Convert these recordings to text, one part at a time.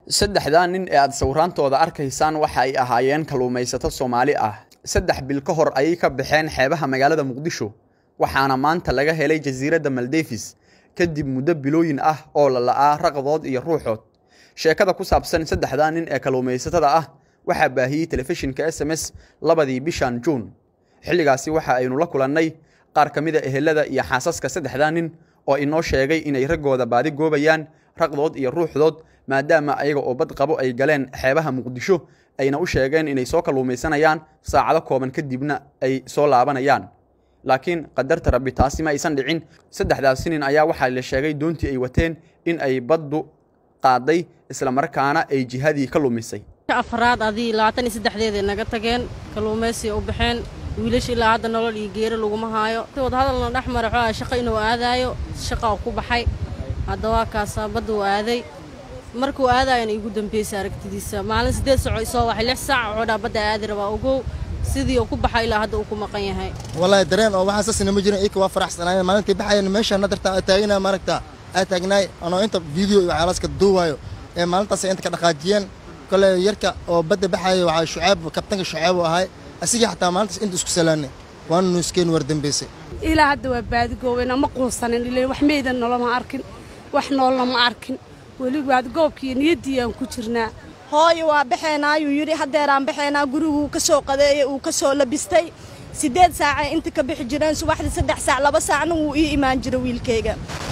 saddexdaa nin ee aad sawiraantooda arkaysaan waxa ay ahaayeen kalluumaysato soomaali ah saddex bil ka hor ayay ka baxeen xeebaha magaalada muqdisho waxaana maanta laga helay jasiiradda maldevis kadib muddo bilooyin ah oo la la'aa raqdood iyo ruuxood sheekada ku saabsan saddexdaa nin ee kalluumaysatada ah waxaa baahiyey telefishinka s m s labadii bishan juun xilligaasi waxa aynu la kulannay qaar ka mida ehelada iyo xaasaska saddexdaa nin oo inoo sheegay inay raggooda baadi goobayaan raqdood iyo ruuxdood maadaama ayaga oo bad qabo ay galeen xeebaha muqdisho ayna u sheegeen inay soo kalluumaysanayaan saacado kooban kadibna ay soo laabanayaan laakiin qadarta rabbi taasi ma aysan dhicin saddexdaasi nin ayaa waxaa la sheegay doontii ay wateen in ay baddu qaaday islamarkaana ay jihadii ka lumisay afraad adii labaatan iyo saddexdeeday naga tageen kalluumaysiga u baxeen wiilasha ilaa hadda nolol iyo geeri laguma haayo wadahadalna dhex mara xoogaa shaqo inuu aadaayo shaqa ku baxay hadda waa kaasaa badda uu aaday markuu aadaayana igu dambaysa aragtidiisa maalin siddeed saco isoo waxay lix saac coodhaa badda aadi rabaa ogow sidii uu ku baxay ilaa hadda uu ku maqan yahay wallaahi dareen oo waxaa saasina ma jirin iyaka waa faraxsanaayeen maalintii baxayeen meesha nadarta aa taaganaa maaragta aa taagnaay anoo inta video iyo waxyaalaska duuwaayo ee maalintaas inta ka dhaqaajiyeen kole yarka oo badda baxaya waxaa shucaab kabtanka shucaab u ahay asigii xataa maalintaas inta isku salaanay waana nuuskeen war dambaysay ilaa hadda waa baadigoobena ma quusanin ilaa wax meedan noloma arkin wax noolna ma arkin weli baadigoobkiiyo niyaddii aan ku jirnaa hooyo waa baxeenaa ayuu yidhi haddeeraan baxeenaa guriguu ka soo qadeeyey uu ka soo labistay siddeed saacay inta ka bixi jireen subaxdii saddex saac laba saacna wuu ii imaan jira wiilkayga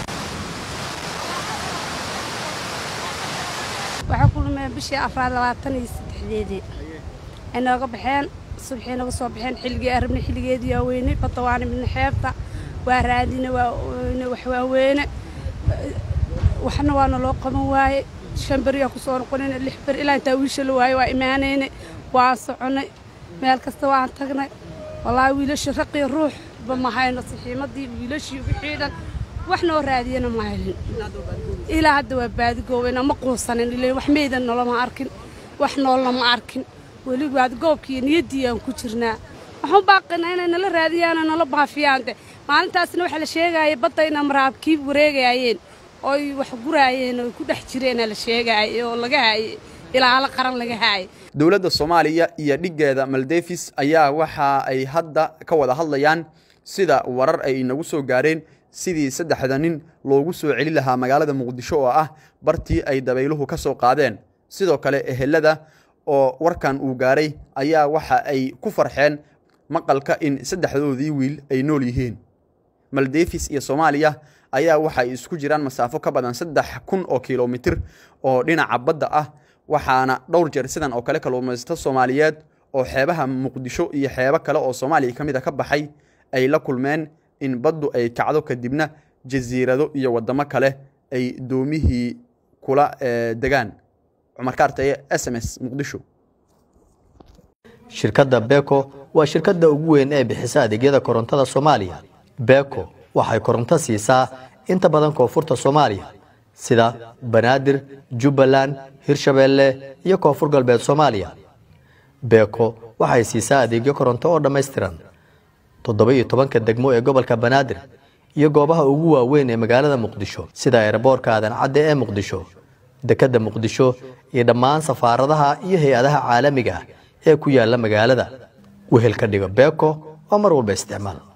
waxaa ku lumeen bishii afraad labaatan iyo saddexdeedii ay nooga baxeen subxii naga soo baxeen xilligii arabna xilligeedii waa weynay badda waana midna xeebta waa raadina waa wax waaweyne waxna waana loo qaban waaye shan beriyaa ku soo noqonayna lix beri ilaa intaa wiisha la waaye waa imaanaynay waan soconay meel kasta waan tagnay wallaahi wiilasha raqii ruuxba ma hayno saxiimadii wiilashii wixii dhan wax noo raadiyana ma helin ilaa hadda waa baadigoobena ma quusanin ilaa wax meedan noloma arkin wax noolna ma arkin weli baadigoobkiiyo niyaddii aan ku jirnaa waxaan baaqinaa inay nala raadiyaana nala baafiyaan de maalintaasna waxaa la sheegaya badda ina maraabkii wareegaayeen ooy wax guraayeen oo ku dhex jireena la sheegaayay oo laga haayay ilaalo qaran laga haayay dowladda soomaaliya iyo dhiggeeda maldevis ayaa waxa ay hadda ka wada hadlayaan sida warar ay inagu soo gaareen sidii saddexda nin loogu soo celi lahaa magaalada muqdisho oo ah bartii ay dabayluhu ka soo qaadeen sidoo kale ehelada oo warkan uu gaaray ayaa waxa ay ku farxeen maqalka in saddexdoodii wiil ay nool yihiin maldevis iyo soomaaliya ayaa waxay isku jiraan masaafo ka badan saddex kun oo kilomitir oo dhinaca badda ah waxaana dhowr jeer sidan oo kale kalluumaysato soomaaliyeed oo xeebaha muqdisho iyo xeebo kale oo soomaaliya ka mid a ka baxay ay la kulmeen in baddu ay kacdo kadibna jasiirado iyo waddamo kale ay doomihii kula degaan cumar kaartaye s m s muqdisho shirkadda beko waa shirkadda ugu weyn ee bixisa adeegyada korontada soomaaliya beko waxay koronto siisaa inta badan koonfurta soomaaliya sida banaadir jubbaland hirshabeelle iyo koonfur galbeed soomaaliya beko waxay siisaa adeegyo koronto oo dhammaystiran toddoba iyo tobanka degmo ee gobolka banaadir iyo goobaha ugu waaweyn ee magaalada muqdisho sida eeraboorka aadan cadde ee muqdisho dekedda muqdisho iyo dhammaan safaaradaha iyo hay-adaha caalamiga ah ee ku yaala magaalada wehel ka dhigo beko oo mar walba isticmaal